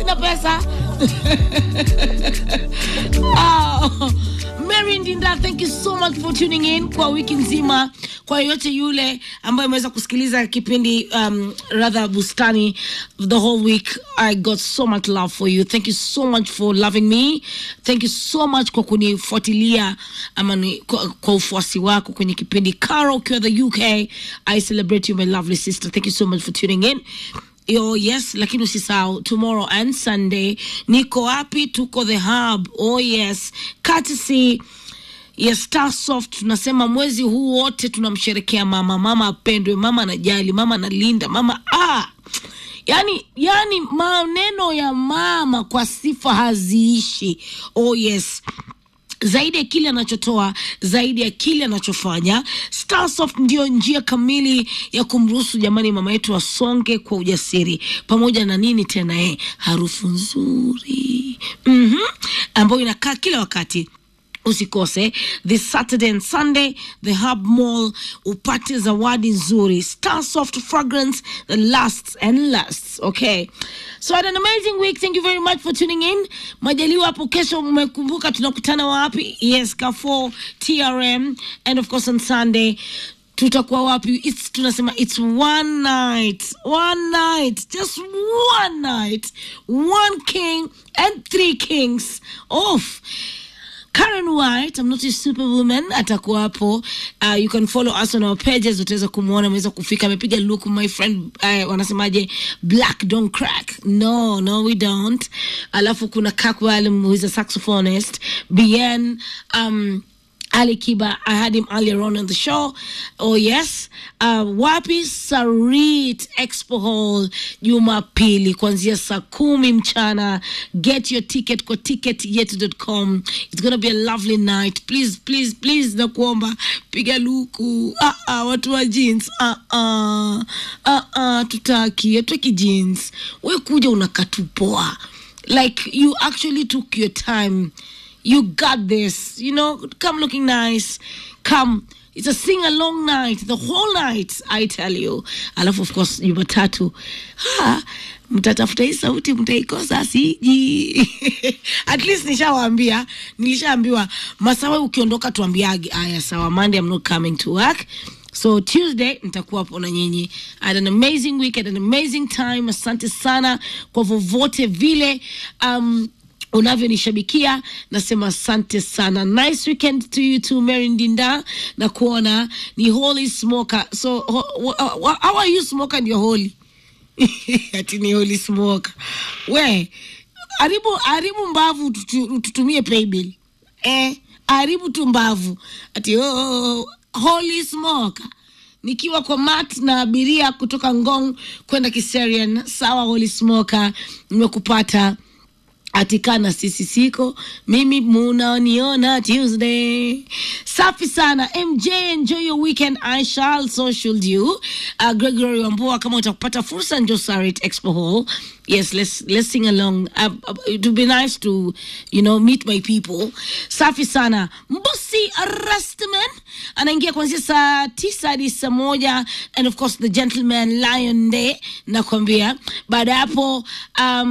sina pesa oh. Mary Ndinda, thank you so much for tuning in kwa wiki nzima. Kwa yoyote yule ambaye ameweza kusikiliza kipindi um, rather bustani the whole week, I got so much love for you. Thank you so much for loving me. Thank you so much kwa kunifuatilia ama ni, kwa, kwa ufuasi wako kwenye kipindi. Caro ukiwa the UK, I celebrate you my lovely sister. Thank you so much for tuning in. Oh yes, lakini usisahau tomorrow and Sunday niko wapi? Tuko the hub. Oh yes, courtesy ya Starsoft. Tunasema mwezi huu wote tunamsherekea mama. Mama apendwe, mama anajali, mama analinda, mama ah yani yani maneno ya mama kwa sifa haziishi. Oh yes zaidi ya kile anachotoa, zaidi ya kile anachofanya. Starsoft ndiyo njia kamili ya kumruhusu jamani mama yetu asonge kwa ujasiri, pamoja na nini tena, eh, harufu nzuri mm-hmm, ambayo inakaa kila wakati usikose this saturday and sunday the hub mall upate zawadi nzuri starsoft fragrance that lasts and lasts okay so had an amazing week thank you very much for tuning in majaliwa hapo kesho mmekumbuka tunakutana wapi yes kafo trm and of course on sunday tutakuwa wapi it's, tunasema it's one night one night just one night one king and three kings off Karen White, I'm not a superwoman, atakuwa hapo. Uh, you can follow us on our pages, utaweza kumwona, ameweza kufika, amepiga look my friend, uh, wanasemaje, black don't crack. No, no we don't. Alafu kuna Kakwalum who is a saxophonist, Bien, um, Ali Kiba, I had him earlier on in the show. Oh yes. Uh, wapi Sarit Expo Hall Jumapili kuanzia saa kumi mchana. Get your ticket kwa ticketyetu.com. It's gonna be a lovely night. Please, please, please nakuomba piga luku. Ah, ah, watu wa jeans. Ah, ah, ah, ah, tutaki, hatutaki jeans. We kuja unakatupoa. Like you actually took your time you got this you know come looking nice come it's a sing along night the whole night i tell you alafu of course jumatatu ha, mtatafuta hii sauti mtaikosa siji at least nishawaambia nilishaambiwa masawe ukiondoka tuambiage aya sawa monday i'm not coming to work so tuesday nitakuwa hapo na nyinyi I had an amazing week I had an amazing time asante sana kwa vovote vile um, unavyonishabikia nasema asante sana nice weekend to you too mary ndinda na kuona ni holy smoker so ho, ho, how are you smoker and you're holy ati ni holy smoker we haribu haribu mbavu tutu- tutumie paybill eh haribu tu mbavu ati oh, oh, oh, holy smoker nikiwa kwa mat na abiria kutoka ngong kwenda kiserian sawa holy smoker nimekupata atikana sisi siko mimi munaniona tuesday safi sana mj enjoy your weekend i shall so should you uh, gregory wambua kama utakupata fursa njo sarit expo hall yes let's, let's sing along uh, uh, it would be nice to you know meet my people safi sana mbusi rastman anaingia kuanzia saa tisa hadi saa moja and of course the gentleman lion day nakwambia baada ya hapo um,